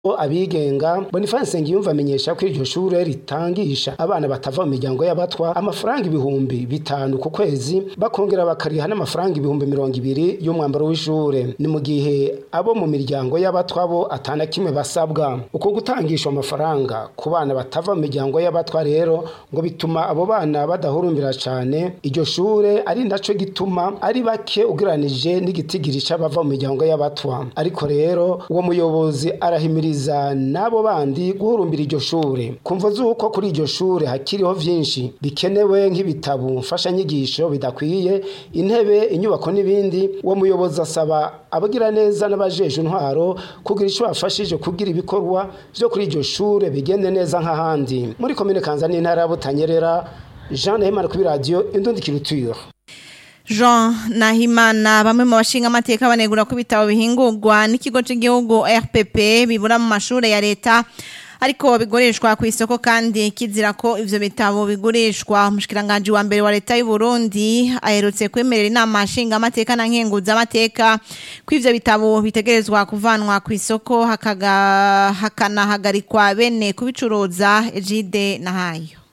abigenga Boniface Nsengiyumva amenyesha ko iryo shure ritangisha abana batava mu miryango y'abatwa amafaranga ibihumbi bitanu ku kwezi bakongera bakariha n'amafaranga ibihumbi mirongo ibiri y'umwambaro w'ishure ni mu gihe abo mu miryango y'abatwa bo atana kimwe basabwa uko gutangisha amafaranga ku bana batava mu miryango y'abatwa rero ngo bituma abo bana badahurumbira cane iryo shure ari naco gituma ari bake ugereranije n'igitigiri c'abava mu miryango y'abatwa ariko rero uwo muyobozi arahimiriza n'abo bandi guhurumbira iryo shure kumva z'uko kuri iryo shure hakiriho vyinshi bikenewe nk'ibitabo mfashanyigisho bidakwiye intebe inyubako n'ibindi uwo muyobozi asaba abagira neza n'abajeje intwaro kugira ico bafashije kugira ibikorwa vyo kuri iryo shure bigende neza nk'ahandi muri komine kanza n'intara ya butanyerera jean nahimana kuri radiyo indundi kiruture Jean Nahimana bamwe mu bashinga amateka banegura ko ibitabo bihingurwa n'ikigo cy'igihugu RPP bibura mu mashure ya leta ariko bigurishwa ku isoko kandi kizira ko ivyo bitabo bigurishwa umushikiranganje wa mbere wa leta y'u Burundi aherutse kwemerera inama nshinga amateka na nkenguza amateka ko ivyo bitabo bitegerezwa kuvanwa ku isoko hakaga hakanahagarikwa bene kubicuruza Ejide Nahayo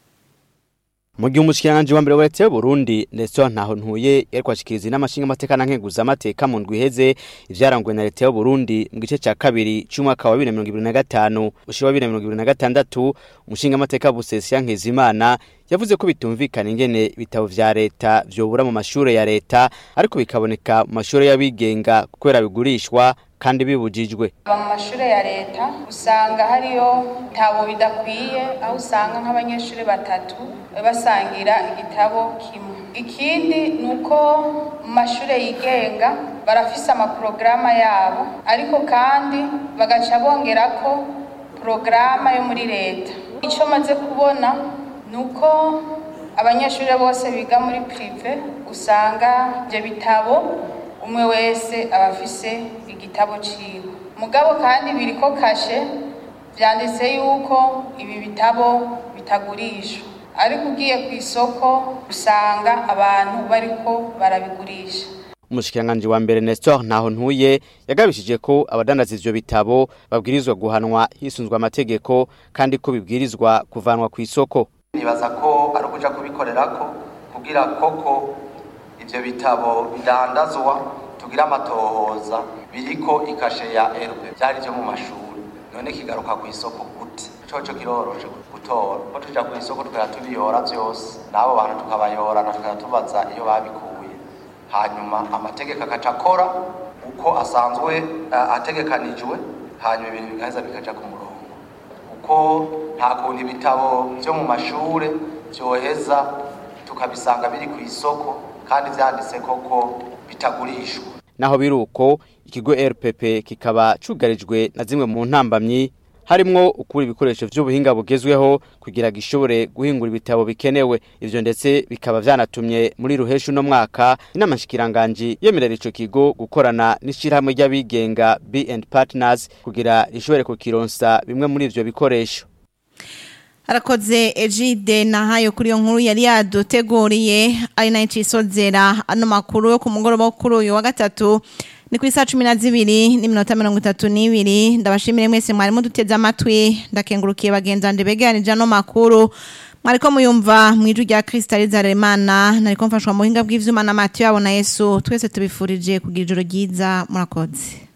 mu gihe umushikiranganji wa mbere wa leta y'uburundi nestor ntaho ntuye yari kwashikiriza n'amashinga amateka na nkenguza amateka mu ndwi iheze ivyaranguwe na leta y'uburundi mu gice ca kabiri c'umwaka wa bibiri na mirongo ibiri na gatanu ushira wa bibiri na mirongo ibiri na gatandatu umushinga amateka busesiya nkizimana yavuze ko bitumvikana ingene ibitabo vya leta vyobura mu mashure ya leta ariko bikaboneka mu mashure y'abigenga kubera bigurishwa kandi bibujijwe mu mashure ya leta usanga hariyo ibitabo bidakwiye aho usanga nk'abanyeshuri batatu basangira igitabo kimwe ikindi ni uko mu mashure yigenga barafise amaporogaramu yabo ariko kandi bagaca bongerako porogaramu yo muri leta icyo maze kubona ni uko abanyeshuri bose biga muri pirive usanga ibyo bitabo umwe wese aba afise igitabo ciwe mugabo kandi biriko kashe vyanditse yuko ibi bitabo bitagurishwa ariko ugiye ku isoko usanga abantu bariko barabigurisha umushikiranganji wa mbere Nestor ntaho ntuye yagabishije ko abadandaza ivyo bitabo babwirizwa guhanwa hisunzwe amategeko kandi ko bibwirizwa kuvanwa ku isoko nibaza ko ari ukuja kubikorerako kugira koko ivyo bitabo bidandazwa tugira amatohoza biriko ikashe ya RP byari byo mu mashuri none kigaruka ku isoko gute coco kiroroshe gutora ko tuja ku isoko tukaya tubiyora vyose n'abo bantu tukabayorana tukaya tubaza iyo babikuye hanyuma amategeko akaca akora uko asanzwe uh, ategekanijwe hanyuma ibintu bigaheza bikaja ku murongo uko nta kuntu ibitabo vyo mu mashure vyoheza tukabisanga biri ku isoko kandi vyanditse koko bitagurishwa naho biruko ikigo RPP kikaba cugarijwe na zimwe mu ntambamyi harimwo ukuri ibikoresho vy'ubuhinga bugezweho kugira gishobore guhingura ibitabo bikenewe ivyo ndetse bikaba vyanatumye muri ruheshu no mwaka inama nshikiranganje yemerera ico kigo gukorana n'ishirahamwe ry'abigenga B&, Partners kugira rishobore kukironsa bimwe muri ivyo bikoresho arakoze ejide nahayo kuri iyo nkuru yari yaduteguriye ari nayo cisozera ano makuru yo ku mugoroba wo kuri uyu wa gatatu ni ku isaha cumi na zibiri n'iminota mirongo itatu n'ibiri ndabashimire mwese mwari muduteze amatwi ndakengurukiye bagenzanje begeranije ano makuru mwariko muyumva mu ijwi rya Kristaliza Remana nariko mfashwa mu buhinga bw'ivyuma na Matiyo yabo na Yesu twese tubifurije kugira ijoro ryiza murakoze